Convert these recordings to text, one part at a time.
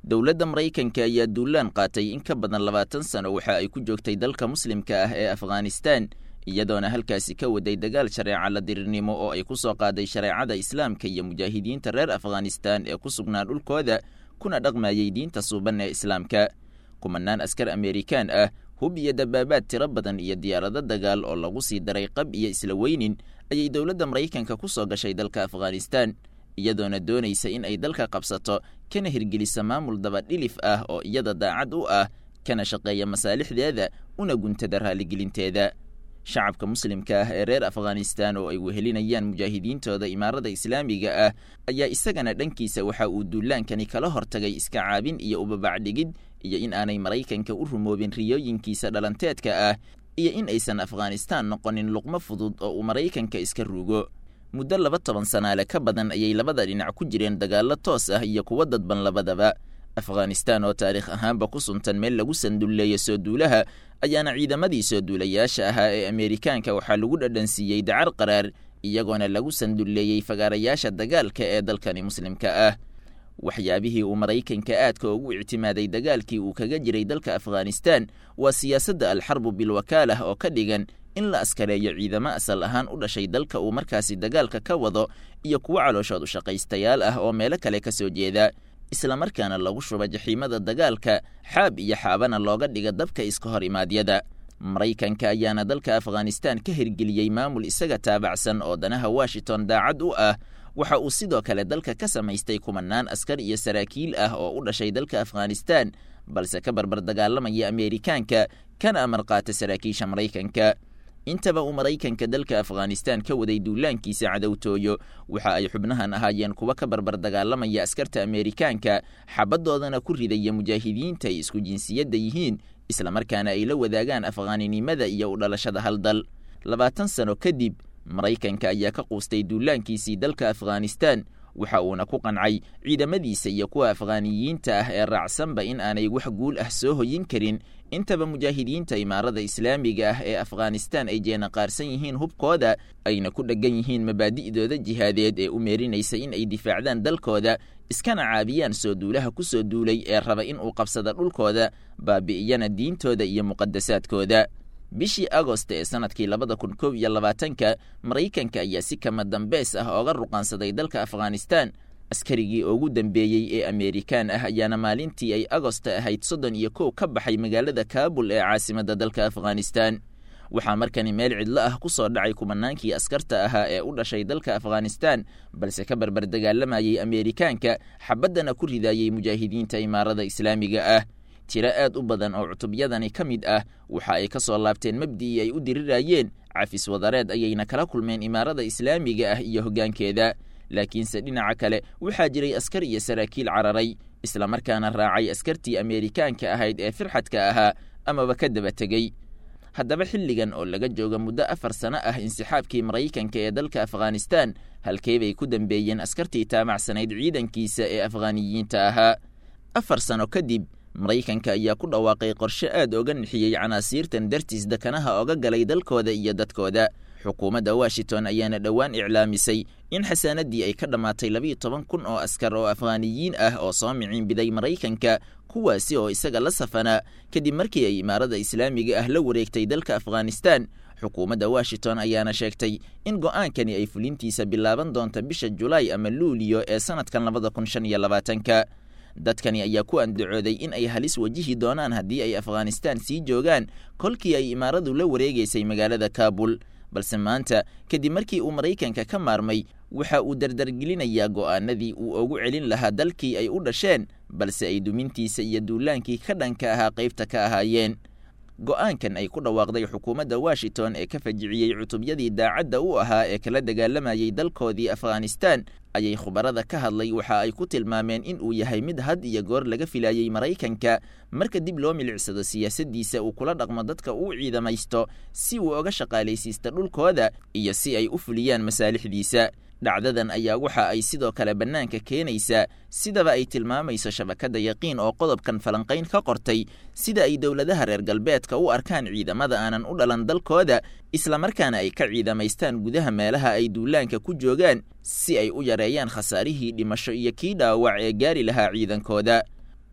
dowladda maraykanka ayaa duulaan qaatay in ka badan labaatan sano waxa ay ku joogtay dalka muslimka ah ee afghanistan iyadoona halkaasi ka waday dagaal shareeca la dirirnimo oo ay ku soo qaaday shareecada islaamka iyo mujaahidiinta reer afghanistan ee ku sugnaa dhulkooda kuna dhaqmayey diinta suuban ee islaamka kumanaan askar amerikaan ah hub iyo dabaabaad tiro badan iyo diyaarado dagaal oo lagu sii daray qab iyo isla weynin ayay dowladda maraykanka ku soo gashay dalka afghanistan iyadoona doonaysa in ay dalka qabsato kana hirgelisa maamul dabadhilif ah oo iyada daacad u ah kana shaqeeya masaalixdeeda una guntada raaligelinteeda shacabka muslimka ah ee reer afghanistan oo ay wehelinayaan mujaahidiintooda imaarada islaamiga ah ayaa isagana dhankiisa waxa uu duulaankani kala hortagay iska caabin iyo ubabacdhigid iyo in aanay maraykanka u rumoobin riyooyinkiisa dhalanteedka ah iyo in aysan afghanistan noqonin luqmo fudud oo uu maraykanka iska ruugo muddo laba toban sanaale ka badan ayay labada dhinac ku jireen dagaallo toos ah iyo kuwa dadban labadaba afghanistan oo taariikh ahaanba ku suntan meel lagu sandulleeyo soo duulaha ayaana ciidamadii soo duulayaasha ahaa ee ameerikaanka waxaa lagu dhadhansiiyey dacar qaraar iyagoona lagu sandulleeyey fagaarayaasha dagaalka ee dalkani muslimka ah waxyaabihii uu maraykanka aadka ugu ictimaaday dagaalkii uu kaga jiray dalka afghanistan waa siyaasadda alxarbu bilwakaalah oo ka dhigan in la askareeyo ciidamo asal ahaan u dhashay dalka uu markaasi dagaalka ka wado iyo kuwo calooshood u shaqaystayaal ah oo meelo kale ka soo jeeda islamarkaana lagu shuba jaxiimada dagaalka xaab iyo xaabana looga dhiga dabka iska hor imaadyada maraykanka ayaana dalka afghanistan ka hirgeliyey maamul isaga taabacsan oo danaha washington daacad u ah waxa uu sidoo kale dalka ka samaystay kumanaan askar iyo saraakiil ah oo u dhashay dalka afghanistan balse ka barbar dagaalamaya ameerikaanka kana amar qaata saraakiisha maraykanka intaba uu maraykanka dalka afghanistan ka waday duulaankiisa cadowtooyo waxa ay xubnahan ahaayeen kuwa ka barbar dagaalamaya askarta ameerikaanka xabadoodana ku ridaya mujaahidiinta ay isku jinsiyadda yihiin islamarkaana ay la wadaagaan afghaaninimada iyo u dhalashada hal dal labaatan sano kadib maraykanka ayaa ka quustay duulaankiisii dalka afghanistan waxa uuna ku qancay ciidamadiisa iyo kuwa afghaaniyiinta ah ee raacsanba in aanay wax guul ah soo hoyin karin intaba mujaahidiinta imaarada islaamiga ah ee afghanistan ay jeenaqaarsan yihiin hubkooda ayna ku dheggan yihiin mabaadi'dooda jihaadeed ee u meerinaysa in ay difaacdaan dalkooda iskana caabiyaan soo duulaha ku soo duulay ee raba in uu qabsada dhulkooda baabi'iyana diintooda iyo muqadasaadkooda bishii agosta ee sanadkii labada kun kow iyo labaatanka maraykanka ayaa si kama dambeys ah ooga ruqaansaday dalka afghanistan askarigii ugu dambeeyey ee ameerikaan ah ayaana maalintii ay agosta ahayd soddon iyo kow ka baxay magaalada kaabul ee caasimadda dalka afghanistan waxaa markani meel cidlo ah ku soo dhacay kumanaankii askarta ahaa ee u dhashay dalka afghanistan balse ka barbar dagaalamayey ameerikaanka xabaddana ku ridaayey mujaahidiinta imaarada islaamiga ah tiro aad u badan oo cutubyadani ka mid ah waxa ay ka soo laabteen mabdi'ii ay u dirirayeen cafis wadareed ayayna kala kulmeen imaarada islaamiga ah iyo hoggaankeeda laakiinse dhinaca kale waxaa jiray askar iyo saraakiil cararay islamarkaana raacay askartii ameerikaanka ahayd ee firxadka ahaa amaba ka daba tegey haddaba xilligan oo laga jooga muddo afar sano ah insixaabkii maraykanka ee dalka afghanistan halkee bay ku dambeeyeen askartii taamacsanayd ciidankiisa ee afghaaniyiinta ahaa afar sano kadib maraykanka ayaa ku dhawaaqay qorshe aad oga nixiyey canaasiirtan dartiis dekanaha oga galay dalkooda iyo dadkooda xukuumadda washington ayaana dhowaan iclaamisay in xasaanadii ay ka dhammaatay labiiyo toban kun oo askar oo afghaaniyiin ah oo soo miciinbiday maraykanka kuwaasi oo isaga la safanaa kadib markii ay imaarada islaamiga ah la wareegtay dalka afghanistan xukuumadda washington ayaana sheegtay in go'aankani ay fulintiisa bilaaban doonta bisha julaay ama luuliyo ee sanadkan labada kun shan iyo labaatanka dadkani ayaa ku andacooday in ay halis wajihi doonaan haddii ay afghanistan sii joogaan kolkii ay imaaradu la wareegaysay magaalada kaabul balse maanta kadib markii uu maraykanka ka maarmay waxa uu dardargelinayaa go'aanadii uu ugu celin lahaa dalkii ay u dhasheen balse ay dumintiisa iyo duulaankii ka dhanka ahaa qaybta ka ahaayeen go'aankan ay ku dhawaaqday xukuumadda washington ee ka fajiciyey cutubyadii daacadda u ahaa ee kala dagaalamayey dalkoodii afghanistan ayay khubarada ka hadlay waxa ay ku tilmaameen in uu yahay mid had iyo goor laga filayey maraykanka marka dib loo milicsado siyaasaddiisa uu kula dhaqmo dadka uu ciidamaysto si uu oga shaqaalaysiista dhulkooda iyo si ay u fuliyaan masaalixdiisa dhacdadan ayaa waxa ay sidoo kale bannaanka keenaysaa sidaba ay tilmaamayso shabakadda yaqiin oo qodobkan falanqayn ka qortay sida ay dowladaha reer galbeedka u arkaan ciidamada aanan u dhalan dalkooda islamarkaana ay ka ciidamaystaan gudaha meelaha ay duulaanka ku joogaan si ay u yareeyaan khasaarihii dhimasho iyo kii dhaawac ee gaari lahaa ciidankooda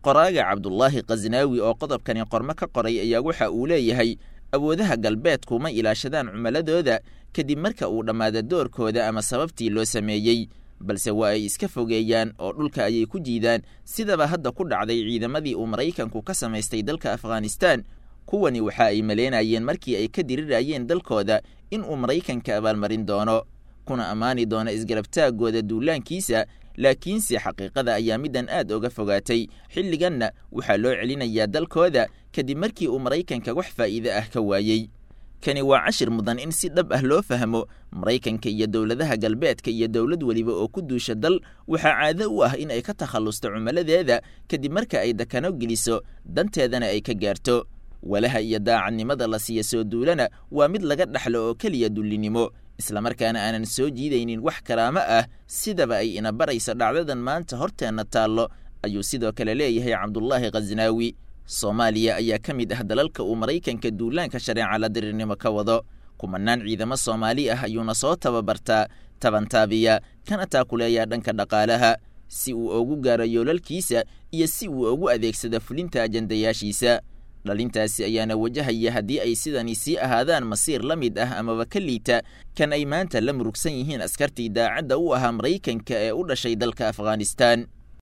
qoraaga cabdulaahi khasnaawi oo qodobkani qormo ka qoray ayaa waxa uu leeyahay awoodaha galbeedku ma ilaashadaan cumaladooda kadib marka uu dhammaada doorkooda ama sababtii loo sameeyey balse waa ay iska fogeeyaan oo dhulka ayay ku jiidaan sidaba hadda ku dhacday ciidamadii uu maraykanku ka samaystay dalka afghanistaan kuwani waxa ay maleynayeen markii ay ka dirirayeen dalkooda in uu maraykanka abaalmarin doono kuna ammaani doono isgarabtaaggooda duulaankiisa laakiinse xaqiiqada ayaa middan aad oga fogaatay xilliganna waxaa loo celinayaa dalkooda kadib markii uu maraykanka wax faa'iide ah ka waayey kani waa cashir mudan in si dhab ah loo fahmo maraykanka iyo dowladaha galbeedka iyo dowlad weliba oo ku duusha dal waxaa caado u ah in ay ka takhallusto cumaladeeda kadib marka ay dakano geliso danteedana ay ka gaarto walaha iyo daacadnimada la siiya soo duulana waa mid laga dhaxlo oo keliya dullinimo islamarkaana aanan soo jiidaynin wax karaamo ah sidaba ay ina baraysa dhacdadan maanta horteenna taallo ayuu sidoo kale leeyahay cabdulaahi khasnaawi soomaaliya ayaa ka mid ah dalalka uu maraykanka duulaanka shareeca la dirirnimo ka wado kumanaan ciidamo soomaali ah ayuuna soo tababartaa tabantaabiya kana taakuleeyaa dhanka dhaqaalaha si uu ugu gaaro yoolalkiisa iyo si uu ugu adeegsado fulinta ajandayaashiisa dhalintaasi ayaana wajahaya haddii ay sidani sii ahaadaan masiir la mid ah amaba ka liita kan ay maanta la murugsan yihiin askartii daacadda u ahaa maraykanka ee u dhashay dalka afghanistaan